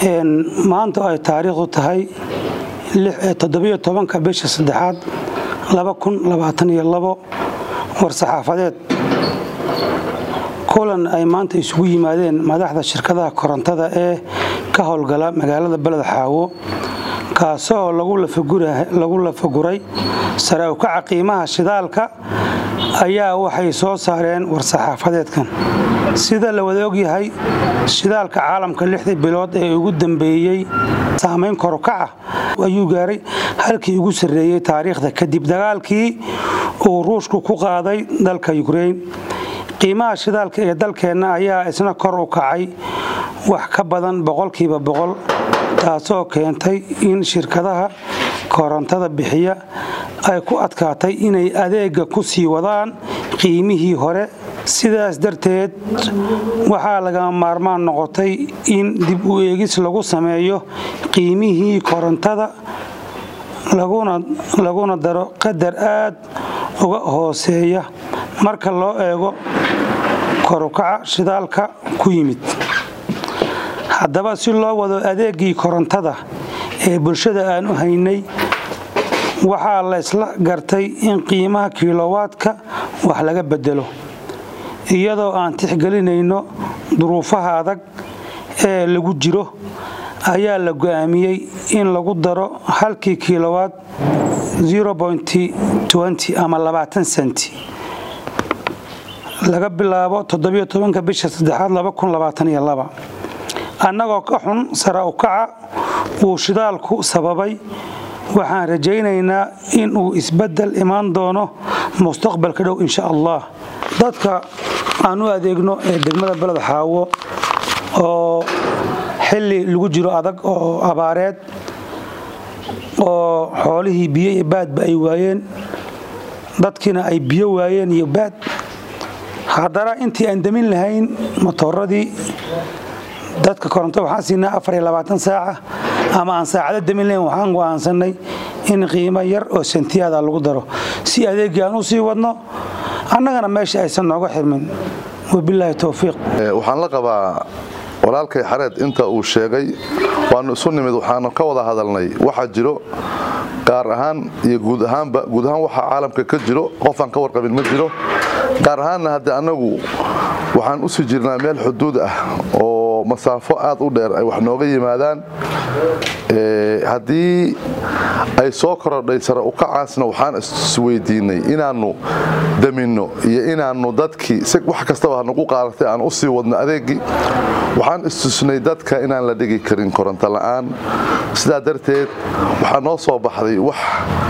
maanta ay taariikhdu tahay toddobiyo tobanka bisha saddexaad laba kun labaatan iyo labo war-saxaafadeed kulan ay maanta isugu yimaadeen madaxda shirkadaha korontada ee ka howlgala magaalada beled xaawo kaasoo lagu lafaguray sare ukaca qiimaha shidaalka ayaa waxay soo saareen war-saxaafadeedkan sida la wada ogyahay shidaalka caalamka lixdii bilood ee ugu dambeeyey saamayn korukaca ayuu gaaray halkii ugu sarreeyey taariikhda kadib dagaalkii uu ruushku ku qaaday dalka yukrain qiimaha shidaalka ee dalkeenna ayaa isna kor u kacay wax ka badan boqolkiiba boqol taasoo keentay in shirkadaha korontada bixiya ay ku adkaatay inay adeega ku sii wadaan qiimihii hore sidaas darteed waxaa lagama maarmaan noqotay in dib u eegis lagu sameeyo qiimihii korontada laguna daro qadar aad uga hooseeya marka loo eego korukaca shidaalka ku yimid haddaba si loo wado adeegii korontada ee bulshada aan u haynay waxaa la isla gartay in qiimaha kilowaadka wax laga bedelo iyadoo aan tixgelinayno duruufaha adag ee lagu jiro ayaa la go'aamiyey in lagu daro halkii kilowaad ama labaatan senti laga bilaabo toddobiyo tobanka bisha saddexaad annagoo ka xun sara ukaca uu shidaalku sababay waxaan rajaynaynaa in uu isbeddel imaan doono mustaqbalka dhow insha allah dadka aan u adeegno ee degmada beled xaawo oo xilli lagu jiro adag oo abaareed oo xoolihii biyo iyo baadba ay waayeen dadkiina ay biyo waayeen iyo baad haddana intii aan demin lahayn motooradii dadka koronto waxaan siinaa afar iyo labaatan saaca ama aan saacado demin lahayn waxaan go'aansanay in qiimo yar oo santiyaada lagu daro si adeegii aan u sii wadno annagana meesha aysan nooga xirmin wabilaahi towfiiq waxaan la qabaa walaalkay xareed inta uu sheegay waanu isu nimid waxaanu ka wada hadalnay waxa jiro gaar ahaan iyo guud ahaanba guud ahaan waxa caalamka ka jiro qofaan ka warqabin ma jiro gaar ahaanna hadde annagu waxaan usii jirnaa meel xuduud ah oo masaafo aad u dheer ay wax nooga yimaadaan haddii ay soo korodhay sare ukacaasna waxaan isweydiinay inaannu daminno iyo inaannu dadkii si wax kastaba hanagu qaadatay aan u sii wadno adeegii waxaan istusnay dadka inaan la dhigi karin koronto la'aan sidaa darteed waxaa noo soo baxday wax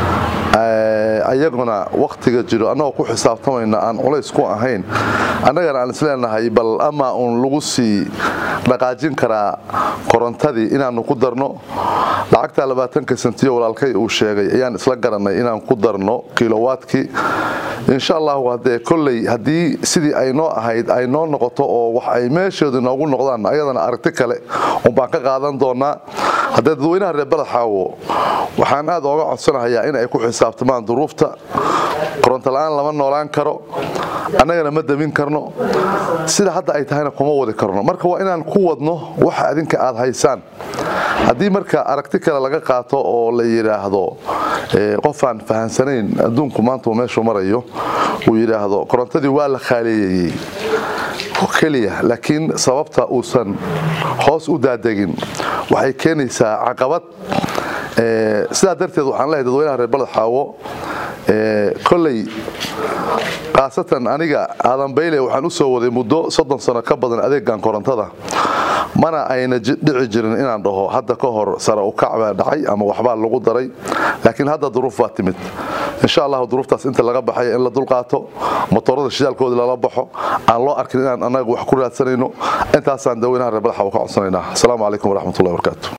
ayaguna wakhtiga jiro annagoo ku xisaabtamayna aan culays ku ahayn annagana aan isleenahay bal ama uun lagu sii dhaqaajin karaa korontadii inaannu ku darno lacagta labaatanka sentiyo walaalkay uu sheegay ayaan isla garanay inaan ku darno kilowaadkii insha allahu haddee kolley haddii sidii ay noo ahayd ay noo noqoto oo wax ay meesheedu noogu noqdaan ayadana aragti kale unbaan ka qaadan doonaa haddee dadweynaha reer beled xaawo waxaan aad ooga codsanahayaa in ay ku xisaabtamaan duruufta koronto la'aan lama noolaan karo annagana ma damin karno sida hadda ay tahayna kuma wadi karno marka waa inaan ku wadno waxa adinka aad haysaan haddii marka aragti kale laga qaato oo la yidhaahdo qofaan fahansanayn adduunku maanta uu meeshuu marayo uu yidhaahdo korontadii waa la khaaleeyeyey keliya laakiin sababta uusan hoos u daadegin waxay keenaysaa caqabad sidaa darteed waxaan leehay dadweynaha reer baled xaawo koley khaasatan aniga aadan bayle waxaan u soo waday muddo soddon sano ka badan adeegan korontada mana ayna dhici jirin inaan dhaho hadda ka hor sare ukac baa dhacay ama waxbaa lagu daray laakiin hadda duruuf baa timid insha allahu duruuftaas inta laga baxaya in la dulqaato motorada shidaalkooda lala baxo aan loo arkin inaan annaga wax ku raadsanayno intaasaan dadweynaha reer baled xaawo ka codsanaynaa asalaamu calaykum waraxmatullahi wabarakaatu